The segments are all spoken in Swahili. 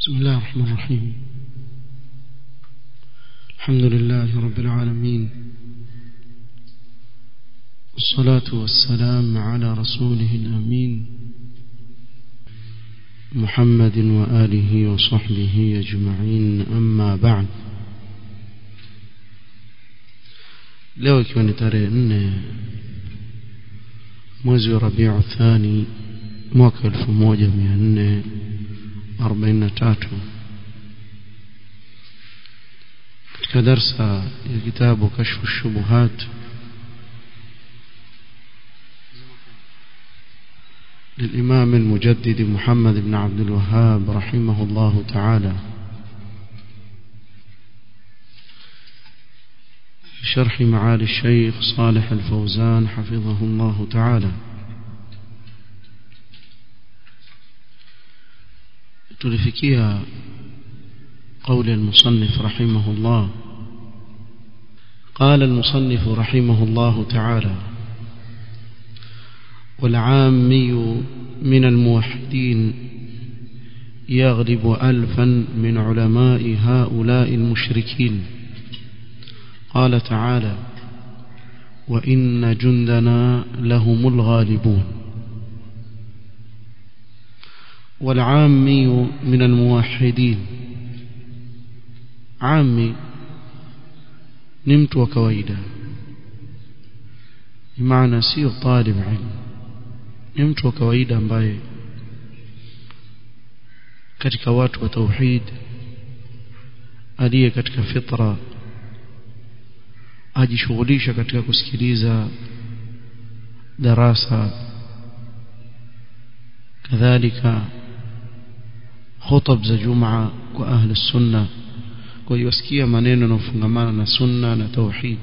بسم الله الرحمن الرحيم الحمد لله رب العالمين والصلاة والسلام على رسوله الأمين محمد وآله وصحبه أجمعين أما بعد leo ikiwa ni tarehe nne mwezi wa rabiu thani mwaka elfu moja mia nne arobaini na tatu katika darsa ya kitabu kashfu shubuhat للإمام المجدد محمد بن عبد الوهاب رحمه الله تعالى شرح معالي الشيخ صالح الفوزان حفظه الله تعالى تلفكيها قول المصنف رحمه الله قال المصنف رحمه الله تعالى والعامي من الموحدين يغلب ألفا من علماء هؤلاء المشركين قال تعالى وإن جندنا لهم الغالبون والعامي من الموحدين عامي نمت وكويدا بمعنى سير طالب علم نمت وكويدا ambaye katika watu wa tauhid aliye katika fitra ajishughulisha katika kusikiliza darasa kadhalika khutab za jumaa kwa ahli sunna kwa hiyo asikia maneno yanayofungamana na sunna na tauhid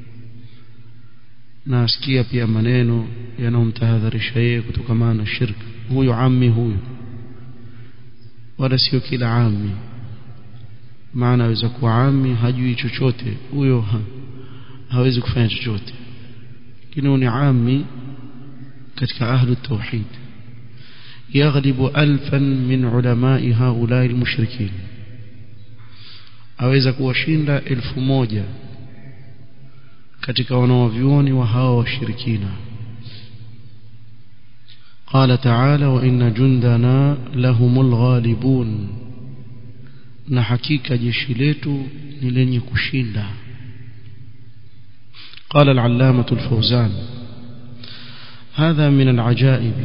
na asikia pia maneno yanayomtahadharisha yeye kutokamana na shirk huyo ammi huyo wala sio kila ammi maana aweza kuwa ammi hajui chochote huyo ha, hawezi kufanya chochote lakini ni ammi katika ahlu tauhid يغلب ألفا من علماء هؤلاء المشركين aweza kuwashinda elfu moja katika wanaovyuoni wa hawa washirikina قال تعالى وإن جندنا لهم الغالبون na hakika jeshi letu ni lenye kushinda قال العلامة الفوزان هذا من العجائب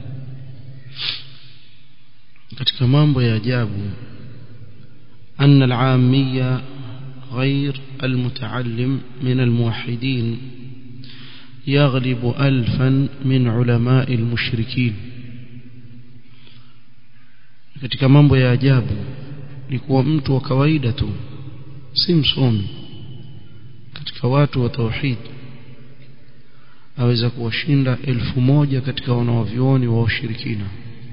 katika mambo ya ajabu أن العامية غير المتعلم من الموحدين يغلب ألفا من علماء المشركين katika mambo ya ajabu ni kuwa mtu wa kawaida tu si msomi katika watu wa tauhid aweza kuwashinda elfu moja katika wanaovyuoni wa ushirikina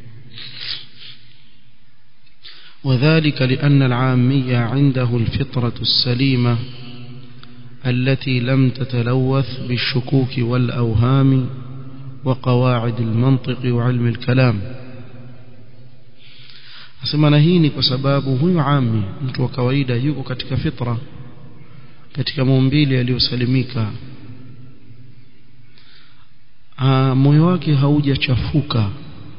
وذلك لأن العامية عنده الفطرة السليمة التي لم تتلوث بالشكوك والأوهام وقواعد المنطق وعلم الكلام asema na hii ni kwa sababu huyu ami mtu wa kawaida yuko katika fitra katika maumbile yaliyosalimika moyo wake haujachafuka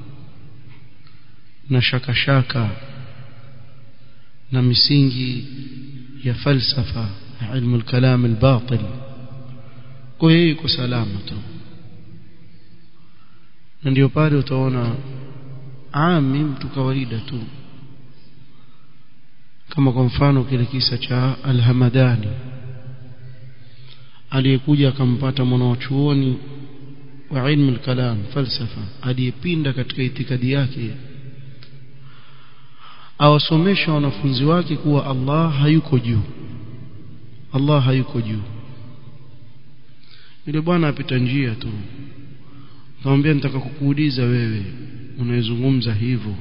na shakashaka shaka, na misingi ya falsafa ilmu al-kalam al-batil kwa hiyo iko salama tu na ndio pale utaona ami mtu kawaida tu kama kwa mfano kile kisa cha al-Hamadani aliyekuja akampata mwanachuoni wa ilmu al-kalam falsafa aliyepinda katika itikadi yake awasomesha wanafunzi wake kuwa Allah hayuko juu Allah hayuko juu yule bwana apita njia tu akamwambia nitaka kukuuliza wewe unayezungumza hivyo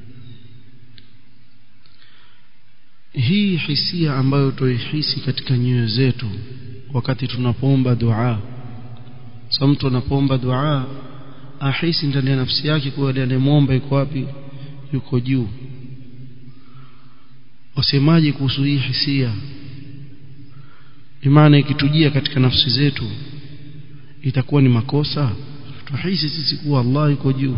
hii hisia ambayo tuihisi katika nyoyo zetu wakati tunapoomba dua sasa mtu anapoomba dua ahisi ndani ya nafsi yake kuwa yule anayemwomba yuko wapi yuko juu wasemaje kuhusu hii hisia imani ikitujia katika nafsi zetu itakuwa ni makosa tuhisi sisi kuwa Allah yuko juu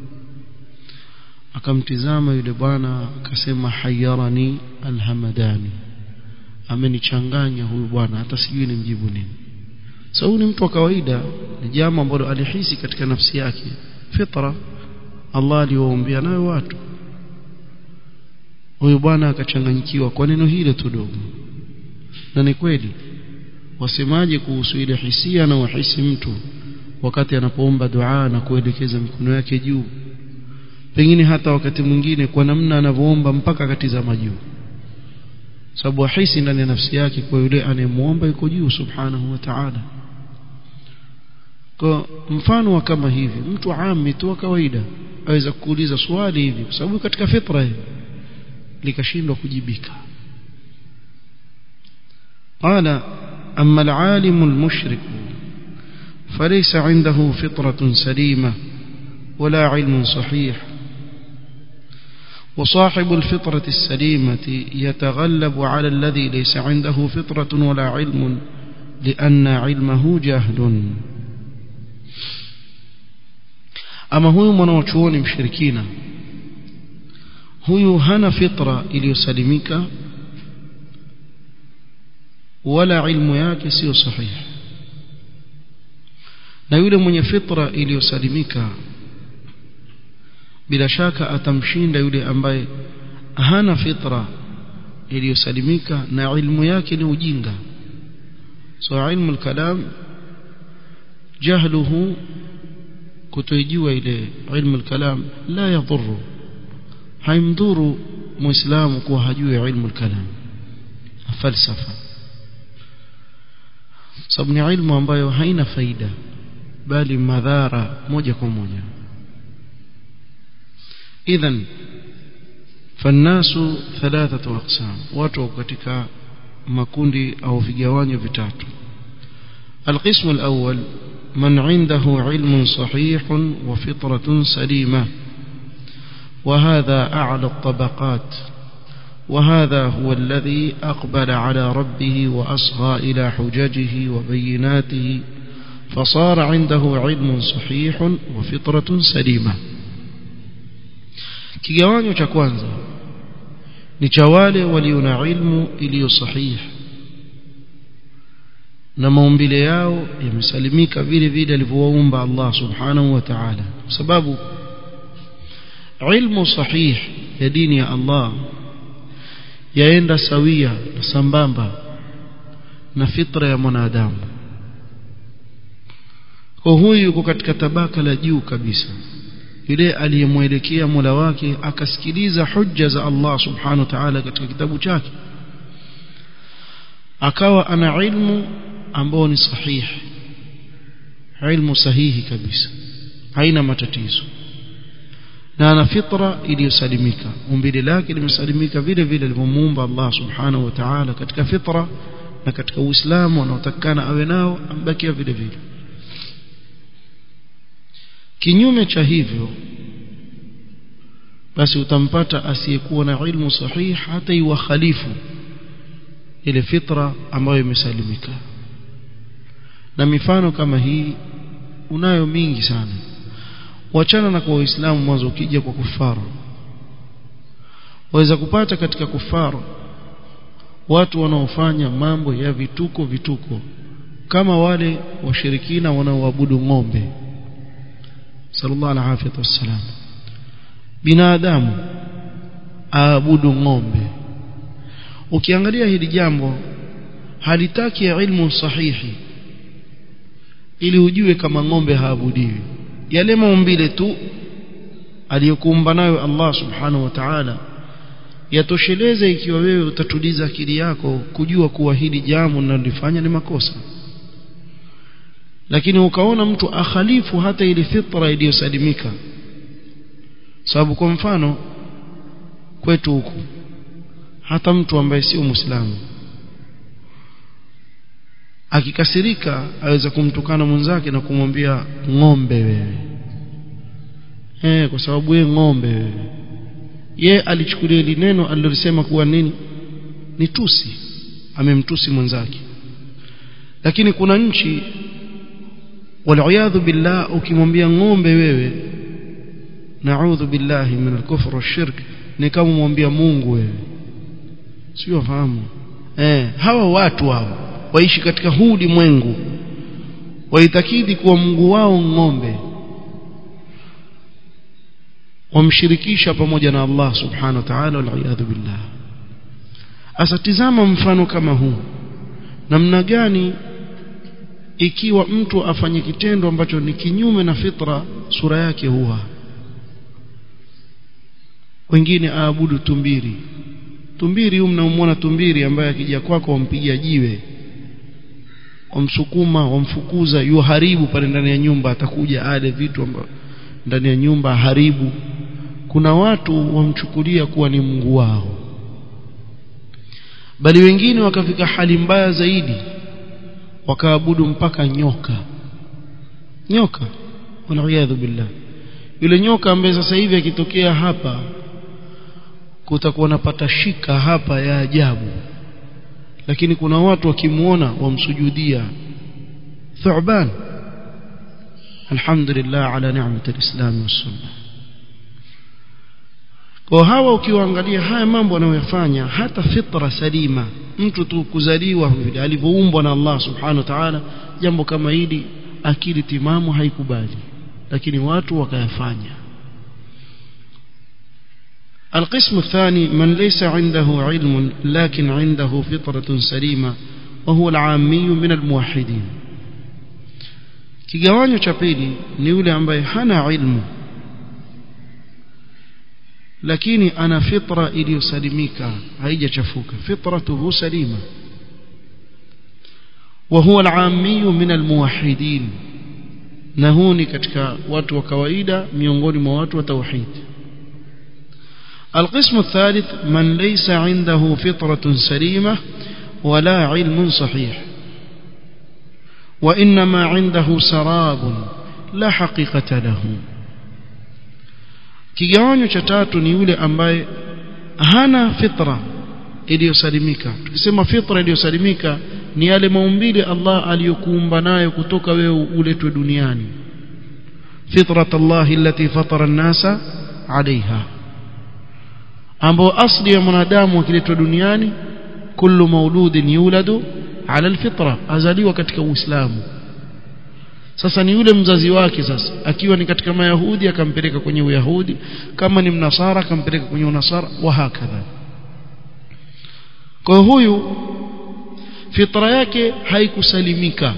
akamtizama yule bwana akasema hayarani alhamadani amenichanganya huyu bwana hata sijui nimjibu nini sababu so, ni mtu wa kawaida ni jambo ambalo alihisi katika nafsi yake fitra Allah aliwaombea nayo watu huyu bwana akachanganyikiwa kwa neno hilo tu dogo na ni kweli wasemaje kuhusu ile hisia na wahisi mtu wakati anapoomba dua na kuelekeza mikono yake juu pengine hata wakati mwingine kwa namna anavyoomba mpaka akatizama juu sababu ahisi ndani ya nafsi yake kwa yule anayemuomba yuko juu subhanahu wa ta'ala kwa mfano wa kama hivi mtu ami tu wa kawaida aweza kuuliza swali hivi kwa sababu katika fitra hii likashindwa kujibika قال أما العالم المشرك فليس عنده فطرة سليمة ولا علم صحيح وصاحب الفطرة السليمة يتغلب على الذي ليس عنده فطرة ولا علم لأن علمه جهل أما هو منوچون مشركين huyu hana fitra iliyosalimika wala ilmu yake sio sahihi na yule mwenye fitra iliyosalimika bila shaka atamshinda yule ambaye hana fitra iliyosalimika na ilmu yake ni ujinga so ilmu al-kalam jahluhu kutojua ile ilmu al-kalam la yadhuru haimdhuru muislamu kuwa hajui ilmu al-kalam falsafa sababu ni ilmu ambayo haina faida bali madhara moja kwa moja idhan fannasu thalathatu aqsam watu katika makundi au vigawanyo vitatu القسم الأول من عنده علم صحيح وفطرة سليمة وهذا أعلى الطبقات وهذا هو الذي أقبل على ربه وأصغى إلى حججه وبيناته فصار عنده علم صحيح وفطرة سليمة kigawanyo cha kwanza ni cha wale walio na ilmu iliyo sahihi na maumbile yao yamesalimika vile vile alivyowaumba Allah subhanahu wa ta'ala kwa sababu ilmu sahih ya dini ya Allah yaenda sawia na sambamba na fitra ya mwanadamu kwa huyu yuko katika tabaka la juu kabisa yule aliyemwelekea Mola wake akasikiliza hujja za Allah subhanahu wa ta'ala katika kitabu chake akawa ana ilmu ambao ni sahihi ilmu sahihi kabisa haina matatizo na ana fitra iliyosalimika umbile lake limesalimika vile vile alivyomuumba Allah subhanahu wa ta'ala katika fitra na katika uislamu anaotakana awe nao ambakia vile vile kinyume cha hivyo basi utampata asiyekuwa na ilmu sahihi hata iwakhalifu ile fitra ambayo imesalimika na mifano kama hii unayo mingi sana wachana na kwa waislamu mwanzo ukija kwa kufaru waweza kupata katika kufaru watu wanaofanya mambo ya vituko vituko kama wale washirikina wanaoabudu ng'ombe sallallahu alaihi wasallam binadamu aabudu ng'ombe ukiangalia hili jambo halitaki ya ilmu sahihi ili ujue kama ng'ombe haabudiwi yale maumbile tu aliyokuumba nayo Allah subhanahu wa ta'ala yatosheleze ikiwa wewe utatuliza akili yako kujua kuwa hili jambo linalofanya ni makosa lakini ukaona mtu akhalifu hata ile fitra iliyosalimika sababu kwa mfano kwetu huku hata mtu ambaye sio muislamu akikasirika aweza kumtukana mwenzake na kumwambia ng'ombe wewe eh kwa sababu wewe ng'ombe wewe ye alichukulia ile neno alilolisema kuwa nini ni tusi amemtusi mwenzake lakini kuna nchi waliyadhu billah ukimwambia ng'ombe wewe naudhu billahi min alkufr washirk ni kama mwambia Mungu wewe sio fahamu eh hawa watu hao waishi katika huu ulimwengu waitakidi kuwa Mungu wao ng'ombe wamshirikisha pamoja na Allah subhanahu wa ta'ala waliyadhu billah asatizama mfano kama huu namna gani ikiwa mtu afanye kitendo ambacho ni kinyume na fitra sura yake huwa wengine aabudu tumbiri tumbiri huyu mnamuona tumbiri ambaye akija kwako wampigia jiwe wamsukuma wamfukuza yuharibu pale ndani ya nyumba atakuja ale vitu ambavyo ndani ya nyumba haribu kuna watu wamchukulia kuwa ni Mungu wao bali wengine wakafika hali mbaya zaidi wakaabudu mpaka nyoka nyoka waliyadhu billah yule nyoka ambaye sasa hivi akitokea hapa kutakuwa napata shika hapa ya ajabu lakini kuna watu wakimuona wamsujudia thuban alhamdulillah ala ni'mati alislam wassunnah kwa hawa ukiwaangalia haya mambo anayoyafanya hata fitra salima mtu tu kuzaliwa vile alivyoumbwa na Allah subhanahu wa ta'ala jambo kama hili akili timamu haikubali lakini watu wakayafanya القسم الثاني من ليس عنده علم لكن عنده فطرة سليمة وهو العامي من الموحدين kigawanyo cha pili ni yule ambaye hana ilmu lakini ana fitra iliyosalimika haijachafuka fitratuhu salima وهو العامي من الموحدين نهوني katika watu wa kawaida miongoni mwa watu wa tauhid القسم الثالث من ليس عنده فطرة سليمة ولا علم صحيح وإنما عنده سراب لا حقيقة له kigawanyo cha tatu ni yule ambaye hana fitra iliyosalimika tukisema fitra iliyosalimika ni yale maumbile Allah aliyokuumba nayo kutoka wewe uletwe duniani fitrat Allah allati fatara an-nasa alaiha ambao asli ya mwanadamu akiletwa duniani kullu mauludin yuladu ala alfitra azaliwa katika uislamu sasa ni yule mzazi wake sasa akiwa ni katika mayahudi akampeleka kwenye uyahudi kama ni mnasara akampeleka kwenye unasara wa hakadha kwa huyu fitra yake haikusalimika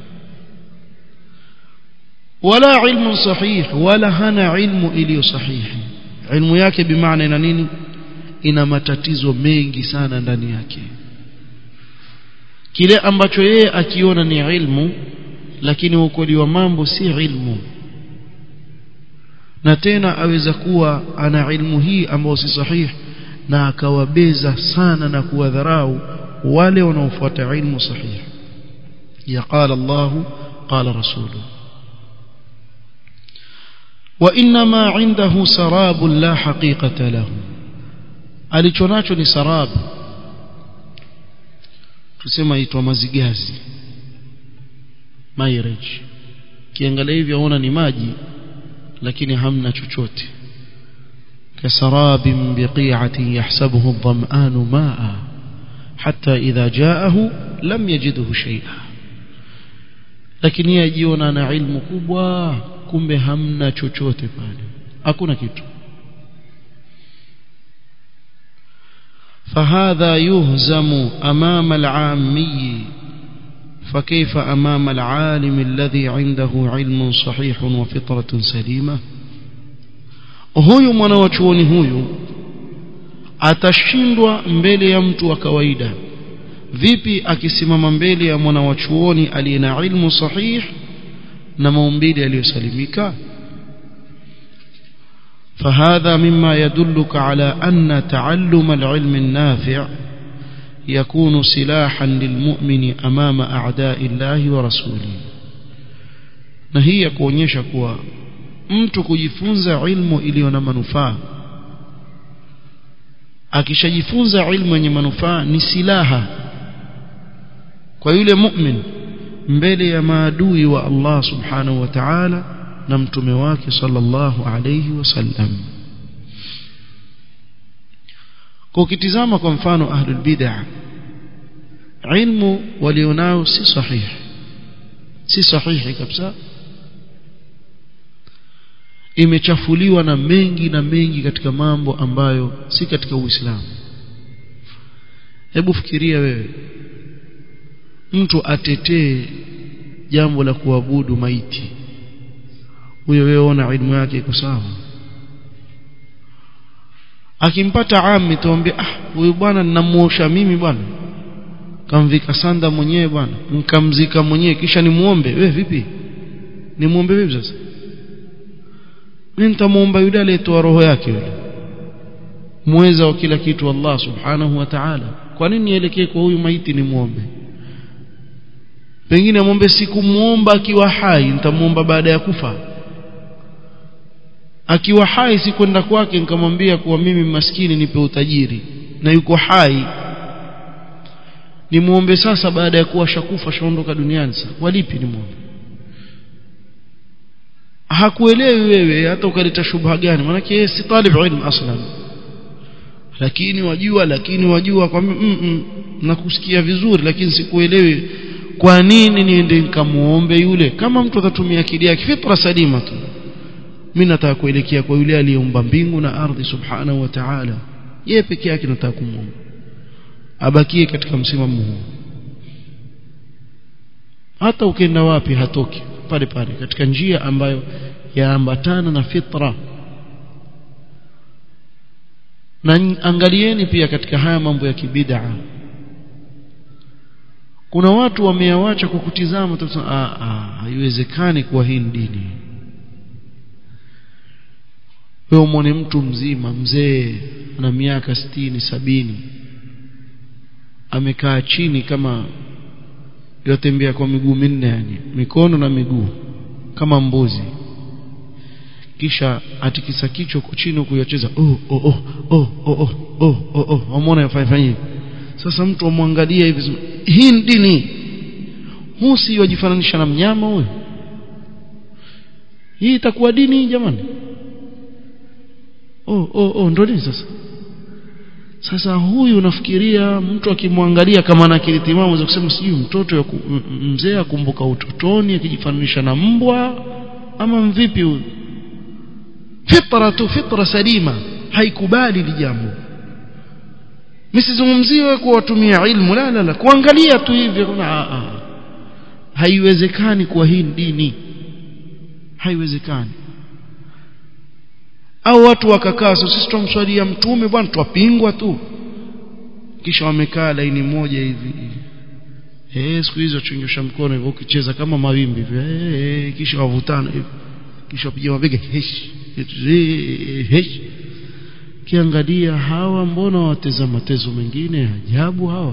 wala ilmu sahih wala hana ilmu iliyo sahihi ilmu yake bimaana ina nini ina matatizo mengi sana ndani yake kile ambacho yeye akiona ni ilmu lakini ukweli wa mambo si ilmu na tena aweza kuwa ana ilmu hii ambayo si sahihi na akawabeza sana na kuwadharau wale wanaofuata ilmu sahihi ya qala Allah qala rasuluhu وانما عنده سراب لا حقيقه له alichonacho ni sarab tusema itwa mazigazi mairage kiangalia hivi aona ni maji lakini hamna chochote kasarabin biqi'atin yahsabuhu adh-dham'anu ma'a hatta idha ja'ahu lam yajidhu shay'a lakini yajiona na ilmu kubwa kumbe hamna chochote pale hakuna kitu فهذا يهزم أمام العامي فكيف أمام العالم الذي عنده علم صحيح وفطرة سليمة huyu mwanawachuoni huyu atashindwa mbele ya mtu wa kawaida vipi akisimama mbele ya mwanawachuoni aliye na ilmu sahih na maumbile yaliyosalimika فهذا مما يدلك على أن تعلم العلم النافع يكون سلاحا للمؤمن أمام أعداء الله ورسوله نهي kuonyesha kuwa mtu kujifunza ilmu iliyo na manufaa akishajifunza ilmu yenye manufaa ni silaha kwa yule mu'min mbele ya maadui wa Allah subhanahu wa ta'ala na mtume wake sallallahu alayhi wasallam kwa ukitizama kwa mfano ahlul bid'ah ilmu walionao si sahihi si sahihi kabisa imechafuliwa na mengi na mengi katika mambo ambayo si katika Uislamu hebu fikiria wewe mtu atetee jambo la kuabudu maiti huyo wewe ona ilmu yake iko sawa akimpata ami tuambie ah huyu bwana ninamuosha mimi bwana kamvika sanda mwenyewe bwana nikamzika mwenyewe kisha nimuombe wewe vipi nimuombe vipi sasa mimi nitamuomba yule aliyetoa roho yake yule muweza wa kila kitu Allah subhanahu wa ta'ala kwa nini nielekee kwa huyu maiti nimuombe pengine muombe sikumuomba akiwa hai nitamuomba baada ya kufa akiwa hai sikwenda kwake nikamwambia kuwa mimi maskini nipe utajiri na yuko hai nimuombe sasa baada ya kuwa shakufa shaondoka duniani sasa walipi nimuombe hakuelewi wewe hata ukaleta shubha gani maana yeye si talib ilm aslan lakini wajua lakini wajua kwa mm -mm, nakusikia vizuri lakini sikuelewi kwa nini niende nikamuombe yule kama mtu atatumia akili yake fitra salima tu mimi nataka kuelekea kwa yule aliyeumba mbingu na ardhi subhanahu wa ta'ala yeye peke yake nataka kumuomba abakie katika msimamo huu hata ukienda wapi hatoki pale pale katika njia ambayo yaambatana na fitra na angalieni pia katika haya mambo ya kibid'a kuna watu wameawacha kwa kutizama haiwezekani kuwa hii ni dini wewe umwone mtu mzima mzee ana miaka sitini sabini amekaa chini kama yatembea kwa miguu minne yani mikono na miguu kama mbuzi kisha atikisa kichwa kwa chini kuyacheza oh oh oh oh oh oh oh oh umeona yafanya sasa mtu amwangalia hivi hii ni dini huu si wajifananisha na mnyama huyo hii itakuwa dini jamani oh oh oh ndo nini sasa sasa huyu unafikiria mtu akimwangalia kama ana akili timamu za kusema sijui mtoto mzee akumbuka utotoni akijifananisha na mbwa ama mvipi huyu fitra tu fitra salima haikubali li jambo msizungumzie kwa watumia ilmu la la la kuangalia tu hivyo kuna a haiwezekani kuwa hii dini haiwezekani au watu wakakaa so sisi tumswalia mtume bwana twapingwa tu kisha wamekaa laini moja hivi eh siku hizo chungisha mkono hivyo ukicheza kama mawimbi hivyo eh kisha wavutana hivyo kisha wapiga mabega hesh hesh kiangalia hawa mbona wateza matezo mengine ajabu hawa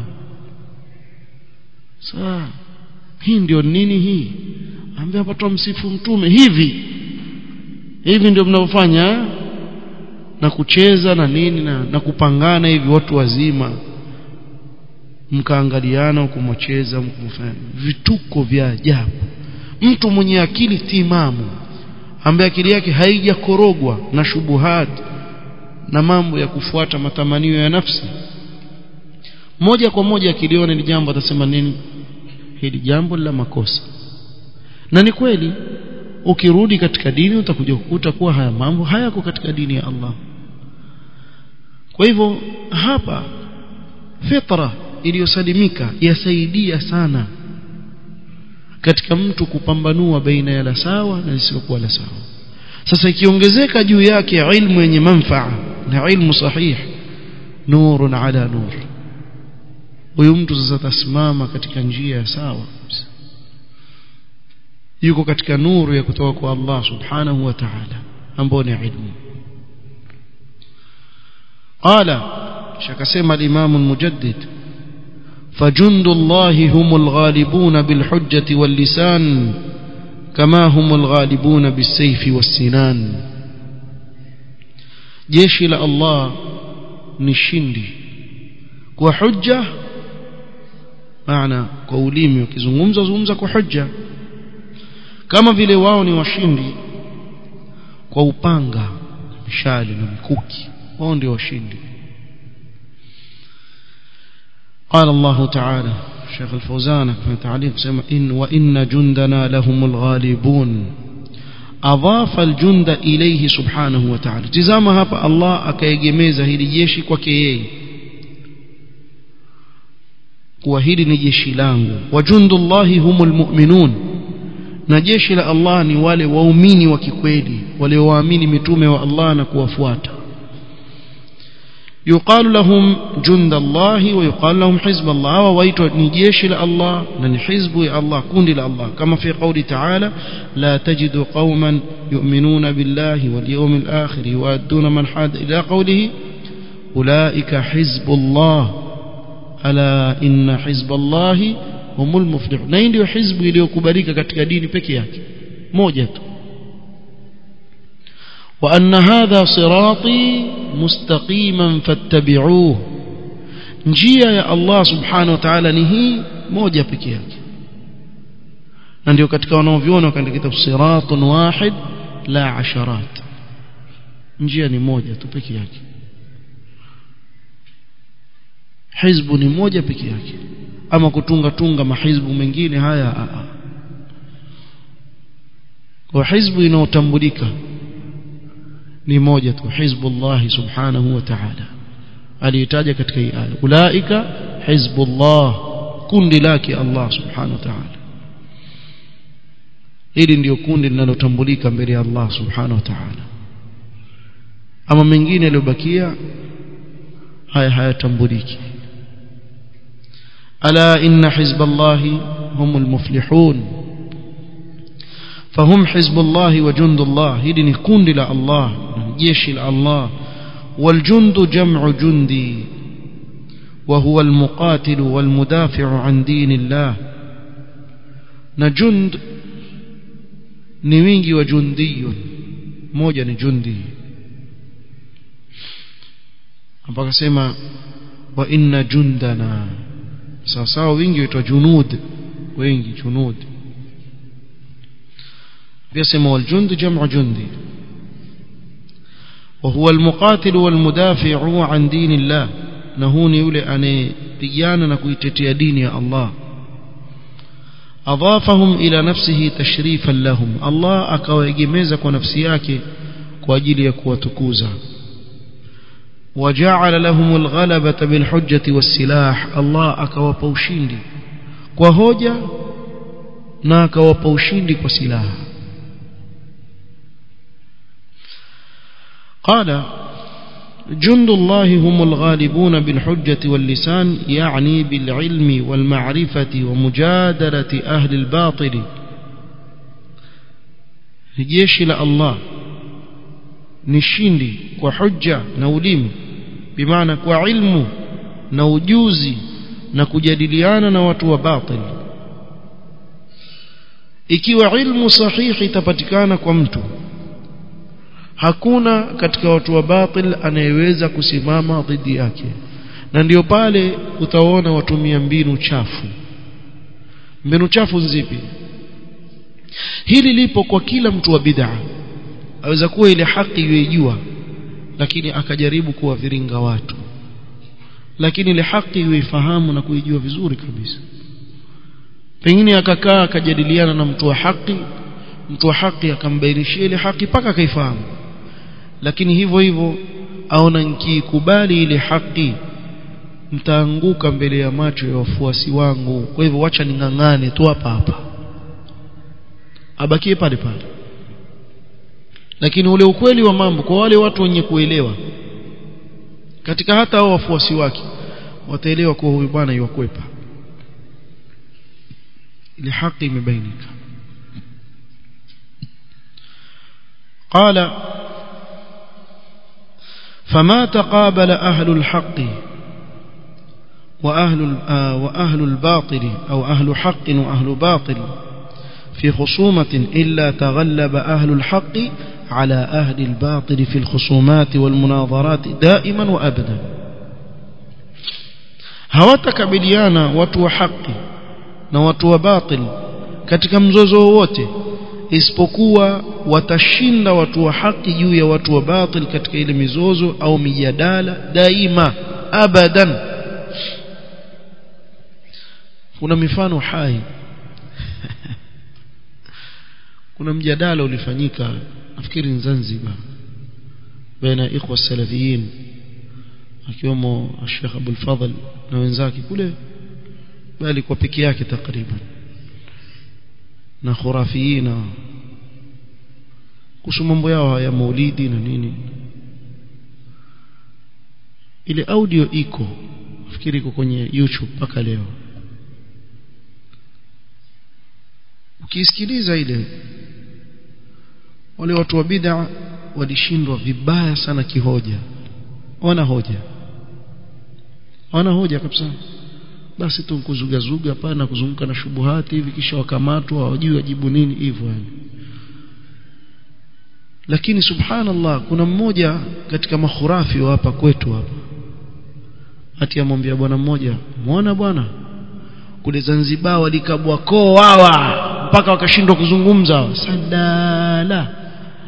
saa hii ndio nini hii ambia hapa tumsifu mtume hivi hivi ndio mnavyofanya na kucheza na nini na, na kupangana hivi watu wazima mkaangaliana kumwacheza mkumfanya vituko vya ajabu mtu mwenye akili timamu ambaye akili yake haijakorogwa na shubuhat na mambo ya kufuata matamanio ya nafsi moja kwa moja akiliona ni jambo atasema nini hili jambo la makosa na ni kweli ukirudi katika dini utakuja kukuta kuwa haya mambo hayako katika dini ya Allah kwa hivyo hapa fitra iliyosalimika yasaidia sana katika mtu kupambanua baina ya la sawa na lisilokuwa la sawa sasa ikiongezeka juu yake ilmu yenye manfaa na ilmu sahih nurun ala nur huyu mtu sasa tasimama katika njia ya sawa yuko katika nuru ya kutoka kwa Allah subhanahu wa ta'ala ambao ni ilmu قال شكسم الإمام المجدد فجند الله هم الغالبون بالحجة واللسان كما هم الغالبون بالسيف والسنان جيش إلى الله ni shindi kwa hujja maana kwa ulimi ukizungumza zungumza kwa hujja kama vile wao ni washindi kwa upanga mishale na mikuki wao ndio washindi قال الله تعالى شيخ الفوزان في تعليق سمع إن وإن جندنا لهم الغالبون أضاف الجند إليه سبحانه وتعالى تزام هapa الله akaegemeza hili jeshi kwake yeye kuwa hili ni jeshi langu wajundullahi humul mu'minun na jeshi la Allah ni wale waumini wa kikweli wale waamini mitume wa Allah na kuwafuata يقال لهم جند الله ويقال لهم حزب الله وويتوا نجيش الله نن حزب الله كون الله كما في قول تعالى لا تجد قوما يؤمنون بالله واليوم الآخر يؤدون من حاد إلى قوله أولئك حزب الله ألا إن حزب الله هم المفلحون na ndio hizbu iliyokubalika katika dini peke yake moja tu وأن هذا صراطي مستقيما فاتبعوه njia ya Allah subhanahu wa ta'ala ni hii moja pekee yake na ndio katika wanaoviona katika kitabu siratun wahid la asharat njia ni moja tu pekee yake hizbu ni moja pekee yake ama kutunga tunga mahizbu mengine haya a a kwa hizbu inaotambulika ni moja tu hizbullah subhanahu wa ta'ala aliyetaja katika hii aya ulaika hizbullah kundi lake Allah subhanahu wa ta'ala hili ndio kundi linalotambulika mbele ya Allah subhanahu wa ta'ala ama mengine yaliyobakia haya hayatambuliki ala inna hizballahi humul muflihun فهم حزب الله وجند الله هذه نكون لا الله جيش الله والجند جمع جندي وهو المقاتل والمدافع عن دين الله نجند نوينجي وجندي موجة نجندي mpaka sema wa inna jundana sawa sawa wingi waitwa junud wengi junud يسمى والجند جمع جندي وهو المقاتل والمدافع عن دين الله نهوني يولي أن بيانا نكويتتي دين يا الله أضافهم إلى نفسه تشريفا لهم الله أكويجميزك ونفسياك كواجل يكوى تكوزا وجعل لهم الغلبة بالحجة والسلاح الله أكوى بوشيندي كوهوجا na akawapa ushindi kwa silaha قال جند الله هم الغالبون بالحجة واللسان يعني بالعلم والمعرفة ومجادلة أهل الباطل جيش الله نشيندي وحجة نوليم بمعنى وعلم نوجوزي نكجادليانا نواتوا باطل ikiwa ilmu sahihi itapatikana kwa mtu hakuna katika watu wa batil anayeweza kusimama dhidi yake na ndio pale utaona watumia mbinu chafu mbinu chafu nzipi hili lipo kwa kila mtu wa bid'a aweza kuwa ile haki yuijua lakini akajaribu kuwaviringa watu lakini ile haki yuifahamu na kuijua vizuri kabisa pengine akakaa akajadiliana na mtu wa haki mtu wa haki akambainishia ile haki mpaka akaifahamu lakini hivyo hivyo aona nikikubali ile haki mtaanguka mbele ya macho ya wafuasi wangu kwa hivyo wacha ning'ang'ane tu hapa hapa abakie pale pale lakini ule ukweli wa mambo kwa wale watu wenye kuelewa katika hata hao wafuasi wake wataelewa kuwa huyu bwana yuwakwepa ile haki imebainika قال فما تقابل أهل الحق وأهل وأهل الباطل أو أهل حق وأهل باطل في خصومة إلا تغلب أهل الحق على أهل الباطل في الخصومات والمناظرات دائما وأبدا hawatakabiliana watu wa haki na watu wa batil katika mzozo wowote isipokuwa watashinda watu wa haki juu ya watu wa batil katika ile mizozo au mijadala daima abadan kuna mifano hai kuna mjadala ulifanyika nafikiri Zanzibar baina ikhwa salafiyin akiwemo Sheikh Abdul Fadhl na wenzake kule bali kwa peke yake takriban na khurafiyina kuhusu mambo yao ya maulidi na nini ile audio iko nafikiri iko kwenye YouTube mpaka leo ukisikiliza ile wale watu wa bid'a walishindwa vibaya sana kihoja wana hoja wana hoja kabisa basi tu kuzugazuga hapana kuzunguka na shubuhati hivi kisha wakamatwa hawajui wajibu nini hivyo yani lakini subhanallah kuna mmoja katika makhurafi wa hapa kwetu hapa ati amwambia bwana mmoja muona bwana kule Zanzibar walikabwa koo hawa mpaka wakashindwa kuzungumza sadala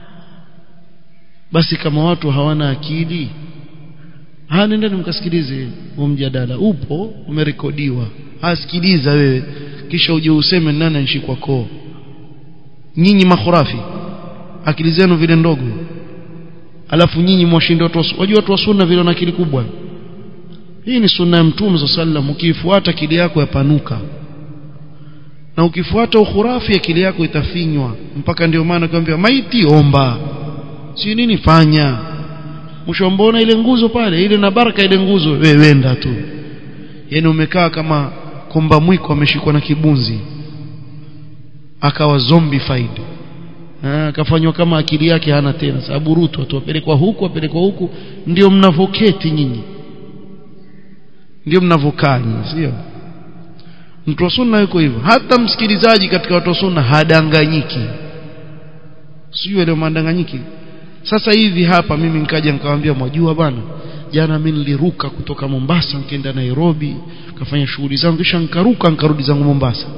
basi kama watu hawana akili ha nendeni mkasikilize huo mjadala upo umerekodiwa asikiliza wewe kisha uje useme nani anshikwa koo nyinyi makhurafi akili zenu vile ndogo alafu nyinyi mwashinda watu wajua watu wa sunna vile na akili kubwa hii ni sunna ya mtume sallam ukiifuata akili yako yapanuka na ukifuata ukhurafi akili yako itafinywa mpaka ndio maana kwambia maiti omba si nini fanya mwisho mbona ile nguzo pale ile na baraka ile nguzo wewe wenda tu yani umekaa kama komba mwiko ameshikwa na kibunzi akawa zombified akafanywa kama akili yake hana tena sababu rutu watu wapelekwa huku wapelekwa huku ndio mnavoketi nyinyi ndio mnavokaa nyinyi sio mtu wa sunna yuko hivyo hata msikilizaji katika watu wa sunna hadanganyiki sijui leo madanganyiki sasa hivi hapa mimi nikaja nikamwambia mwajua bwana jana mimi niliruka kutoka Mombasa nikaenda Nairobi kafanya shughuli zangu kisha nikaruka nikarudi zangu Mombasa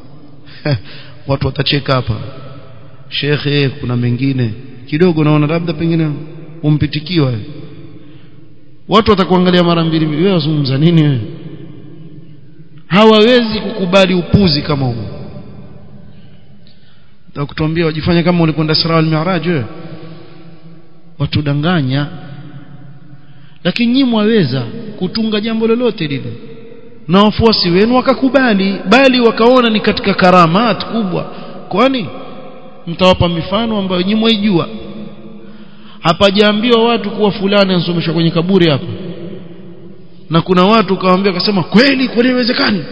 watu watacheka hapa shekhe kuna mengine kidogo naona labda pengine umpitikiwa watu watakuangalia mara mbili wewe wazungumza nini wewe hawawezi kukubali upuzi kama huo Nitakutuambia wajifanya kama ulikwenda Isra wal Mi'raj wewe watudanganya lakini nyinyi mwaweza kutunga jambo lolote lile na wafuasi wenu wakakubali bali wakaona ni katika karamat kubwa kwani mtawapa mifano ambayo nyinyi mwaijua hapajaambiwa watu kuwa fulani ansomeshwa kwenye kaburi hapa na kuna watu kawaambia akasema kweli kweli inawezekani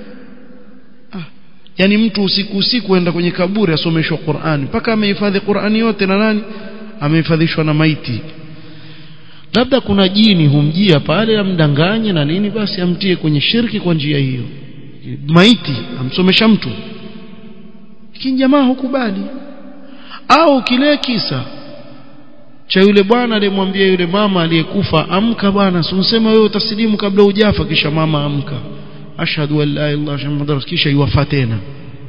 ah, yani mtu usiku usiku enda kwenye kaburi asomeshwa Qur'ani mpaka amehifadhi Qur'ani yote na nani amehifadhishwa na maiti labda kuna jini humjia pale amdanganye na nini basi amtie kwenye shirki kwa njia hiyo maiti amsomesha mtu lakini jamaa hukubali au kile kisa cha yule bwana aliyemwambia yule mama aliyekufa amka bwana unsema wewe utasilimu kabla hujafa kisha mama amka ashhadu an la ilaha illallah kisha yuwafa tena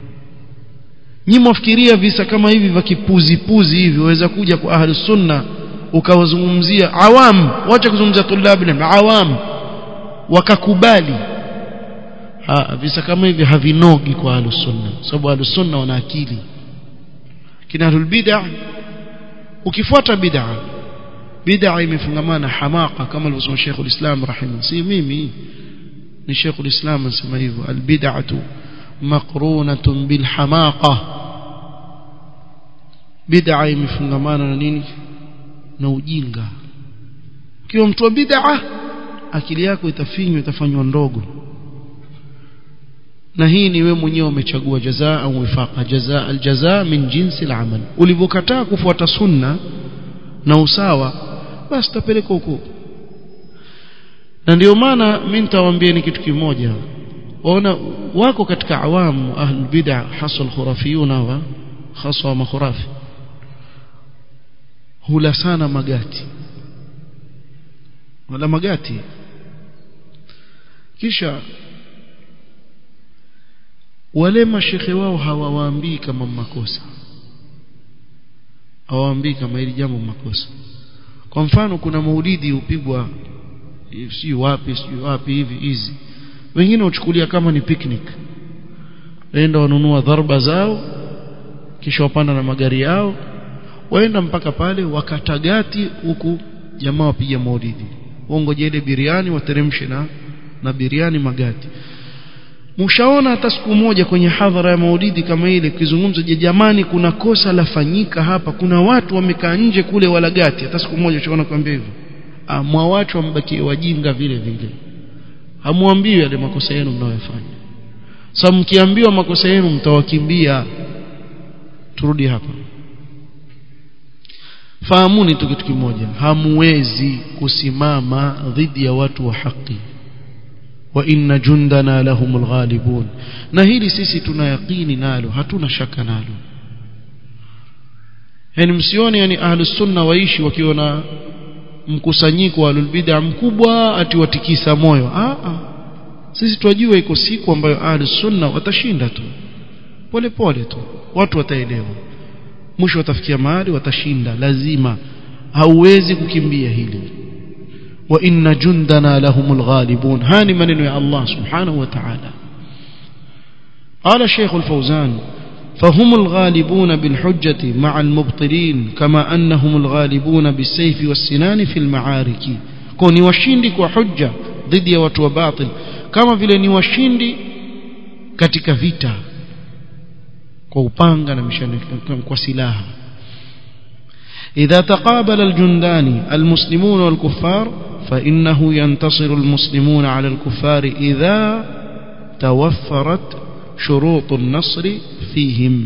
nyinyi mwafikiria visa kama hivi vya kipuzi puzi hivi waweza kuja kwa ahli sunna ukawazungumzia awam wacha kuzungumzia tulabi na awam wakakubali ha, visa kama hivi havinogi kwa ahli sunna sababu ahli sunna wana akili kina ahlul bid'ah ukifuata bid'a bid'a imefungamana hamaka kama alivyosema Sheikh ulislam rahimahu si mimi ni Sheikh ulislam anasema hivyo albid'atu maqrunatun bil hamaqa bid'a imefungamana na nini na ujinga kiwa mtu wa bid'a akili yako itafinywa itafanywa ndogo na hii ni wewe mwenyewe umechagua jazaa au wifaqa jazaa aljazaa min jinsi alamal ulivyokataa kufuata sunna na usawa basi tapeleka huko na ndio maana mimi nitawaambia ni kitu kimoja waona wako katika awamu ahlul bid'a hasa alkhurafiyuna wa hasa makhurafi hula sana magati wala magati kisha wale mashekhe wao hawawaambii kama makosa hawaambii kama hili jambo makosa kwa mfano kuna maulidi upigwa si wapi si wapi hivi hizi wengine huchukulia kama ni picnic waenda wanunua dharba zao kisha wapanda na magari yao waenda mpaka pale wakatagati huku jamaa wapiga maulidi waongoje ile biriani wateremshe na na biriani magati mshaona hata siku moja kwenye hadhara ya maulidi kama ile kizungumzo je jamani kuna kosa lafanyika hapa kuna watu wamekaa nje kule walagati hata siku moja ushaona kwambia hivyo mwa watu wambakie wajinga vile vile hamwambiwi yale makosa yenu mnayofanya sasa mkiambiwa makosa yenu mtawakimbia turudi hapa fahamuni tu kitu kimoja hamwezi kusimama dhidi ya watu wa haki wa inna jundana lahumul ghalibun na hili sisi tuna yaqini nalo hatuna shaka nalo yani msione yani ahlus sunna waishi wakiwa na mkusanyiko wa bid'a mkubwa ati watikisa moyo ah ah sisi tunajua iko siku ambayo ahlus sunna watashinda tu pole pole tu watu wataelewa mwisho watafikia mahali watashinda lazima hauwezi kukimbia hili wa inna jundana lahumul ghalibun hani maneno ya Allah subhanahu wa ta'ala قال شيخ الفوزان فهم الغالبون بالحجة مع المبطلين كما أنهم الغالبون بالسيف والسنان في المعارك كوني وشندك وحجة ضد وتو باطل كما vile ni washindi katika vita kwa upanga na mishale kwa silaha إذا تقابل الجندان المسلمون والكفار فإنه ينتصر المسلمون على الكفار إذا توفرت شروط النصر فيهم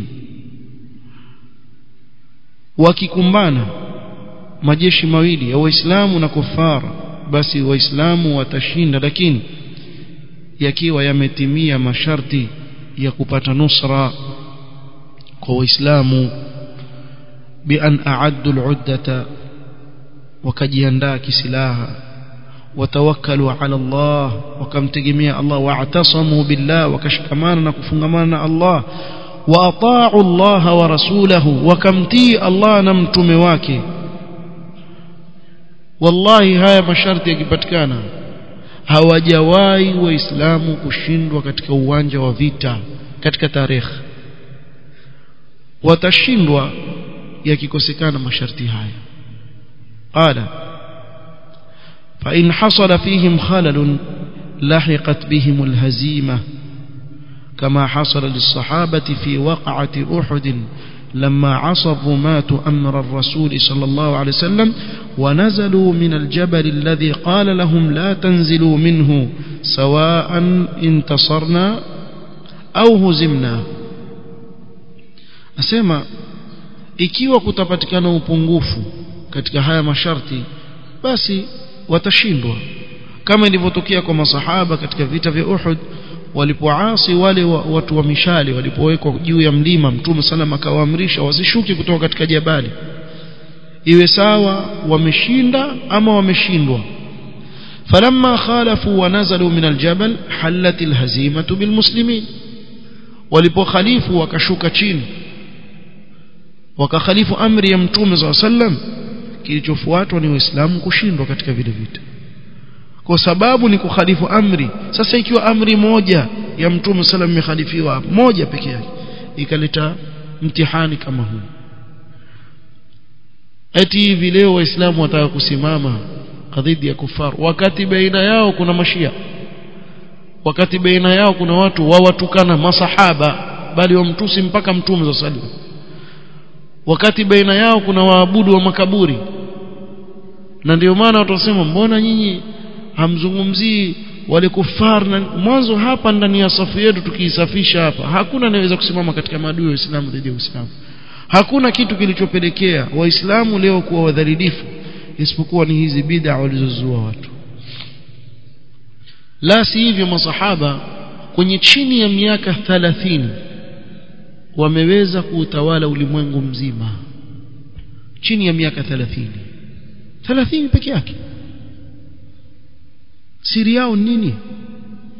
wakikumbana majeshi mawili ya waislamu na kufara basi waislamu watashinda lakini yakiwa yametimia masharti ya kupata nusra kwa waislamu بأن أعدوا العدة وكجياندا كسلاها وتوكلوا على الله وكم تجميع الله واعتصموا بالله وكشكمانا كفنغمانا الله وأطاعوا الله ورسوله وكم تي الله نمتم واكي والله هاي masharti yakipatikana hawajawahi waislamu kushindwa katika uwanja wa vita katika tarehe watashindwa yakikosekana masharti haya qala fa in hasala fihim khalal lahiqat bihim alhazima كما حصل للصحابة في وقعة أحد لما عصوا ماتوا أمر الرسول صلى الله عليه وسلم ونزلوا من الجبل الذي قال لهم لا تنزلوا منه سواء انتصرنا أو هزمنا أسمع ikiwa kutapatikana upungufu katika haya masharti basi watashindwa kama ilivyotokea kwa masahaba katika vita vya Uhud walipoasi wale wa, watu wa mishale walipowekwa juu ya mlima mtume sallam akawaamrisha wasishuke kutoka katika jabali iwe sawa wameshinda ama wameshindwa falamma khalafu wa nazalu min aljabal halat alhazimatu bilmuslimin walipokhalifu wakashuka chini wakakhalifu amri ya mtume za sallam kilichofuatwa ni waislamu kushindwa katika vile vita kwa sababu ni kukhalifu amri sasa ikiwa amri moja ya mtume sallam imekhalifiwa moja peke yake ikaleta mtihani kama huu eti hivi leo waislamu wataka kusimama dhidi ya kufar wakati baina yao kuna mashia wakati baina yao kuna watu wawatukana masahaba bali wamtusi mpaka mtume za sallam wakati baina yao kuna waabudu wa makaburi na ndio maana watu wasema mbona nyinyi hamzungumzii wale kufar na mwanzo hapa ndani ya safu yetu tukiisafisha hapa hakuna anayeweza kusimama katika maadui wa Uislamu dhidi ya Uislamu hakuna kitu kilichopelekea waislamu leo kuwa wadhalilifu isipokuwa ni hizi bid'a walizozua watu la si hivyo masahaba kwenye chini ya miaka 30 wameweza kuutawala ulimwengu mzima chini ya miaka 30 30 peke yake siri yao nini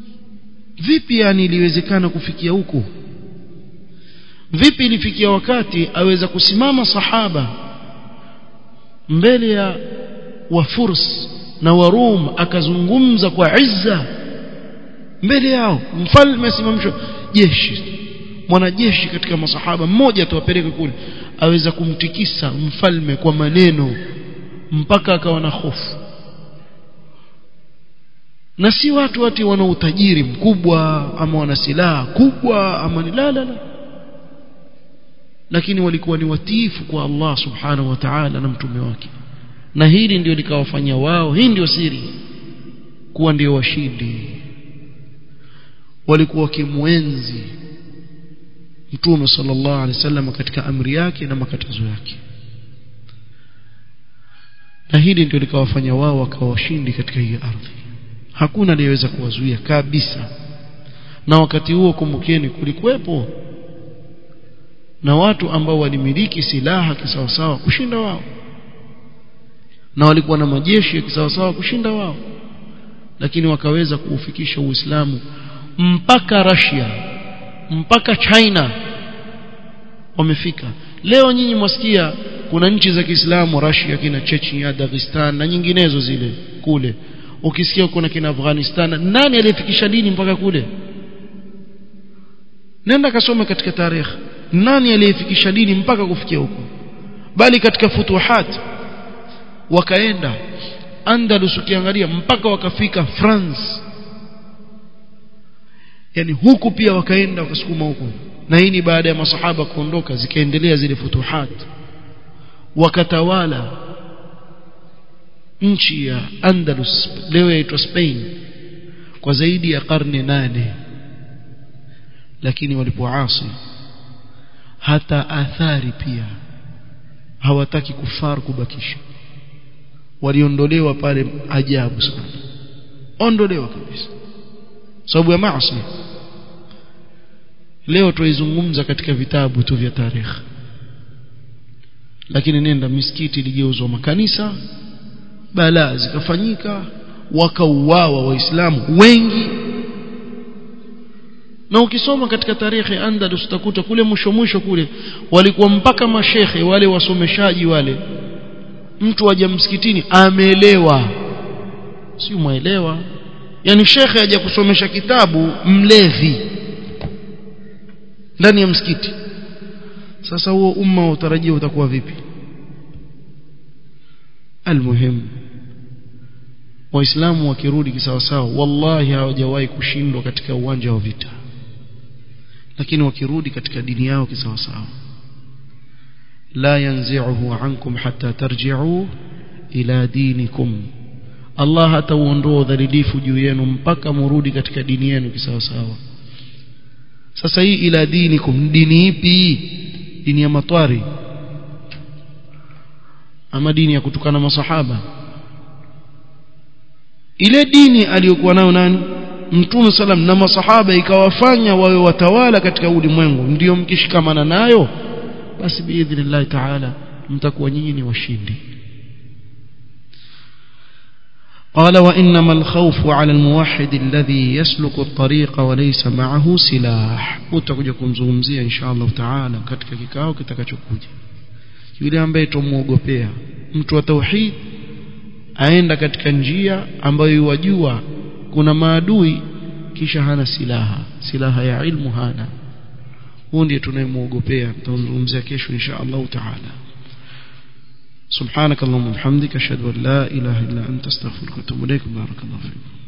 vipi yani iliwezekana kufikia huko vipi ilifikia wakati aweza kusimama sahaba mbele ya wafurs na warum akazungumza kwa izza mbele yao mfalme asimamishwa jeshi mwanajeshi katika masahaba mmoja tuwapeleke kule aweza kumtikisa mfalme kwa maneno mpaka akawa na hofu na si watu wati wana utajiri mkubwa ama wana silaha kubwa ama ni la la la lakini walikuwa ni watiifu kwa Allah subhanahu wa ta'ala na mtume wake na hili ndio likawafanya wao hii ndio siri kuwa ndio washindi walikuwa wakimwenzi mtume sallallahu alaihi wasallam katika amri yake na makatazo yake na hili ndio likawafanya wao wakawa washindi katika hii ardhi hakuna aliyeweza kuwazuia kabisa na wakati huo kumbukeni kulikuwepo na watu ambao walimiliki silaha kisawasawa kushinda wao na walikuwa na majeshi ya kisawasawa kushinda wao lakini wakaweza kuufikisha Uislamu mpaka Russia mpaka China wamefika leo nyinyi mwasikia kuna nchi za Kiislamu Russia kina Chechnya Dagestan na nyinginezo zile kule ukisikia kuna kina Afghanistan nani aliyefikisha dini mpaka kule nenda kasome katika tarehe nani aliyefikisha dini mpaka kufikia huko bali katika futuhat wakaenda Andalus ukiangalia mpaka wakafika France yani huku pia wakaenda wakasukuma huko na hii ni baada ya masahaba kuondoka zikaendelea zile futuhat wakatawala nchi ya Andalus leo yaitwa Spain kwa zaidi ya karne nane lakini walipoasi hata athari pia hawataki kufar kubakisha waliondolewa pale ajabu sana ondolewa kabisa sababu ya maasi leo tuizungumza katika vitabu tu vya tarehe lakini nenda misikiti iligeuzwa makanisa balaa zikafanyika wakauawa waislamu wengi na ukisoma katika tarehe Andalus utakuta kule mwisho mwisho kule walikuwa mpaka mashehe wale wasomeshaji wale mtu aje msikitini ameelewa si muelewa yani shekhe aje kusomesha kitabu mlevi ndani ya msikiti sasa huo umma utarajia utakuwa vipi almuhim waislamu wakirudi kisawasawa wallahi hawajawahi kushindwa katika uwanja wa vita lakini wakirudi katika dini yao kisawasawa la yanzi'uhu ankum hatta tarji'u ila dinikum Allah hatauondoa udhalilifu juu yenu mpaka murudi katika dini yenu kisawasawa sasa hii ila dinikum dini ipi dini ya matwari ama dini ya kutukana masahaba ile dini aliyokuwa nayo nani mtume salam na masahaba ikawafanya wawe watawala katika ulimwengu ndiyo mkishikamana nayo basi biidhnillah taala mtakuwa nyinyi ni washindi قال وإنما الخوف على الموحد الذي يسلك الطريق وليس معه سلاح utakuja kumzungumzia insha Allah taala katika kikao kitakachokuja yule ambaye tumuogopea mtu wa tauhid aenda katika njia ambayo wajua kuna maadui kisha hana silaha silaha ya ilmu hana huyo ndiye tunayemuogopea tutazungumzia kesho insha Allah taala سبحانك اللهم وبحمدك اشهد ان لا اله الا انت استغفرك واتوب اليك بارك الله فيك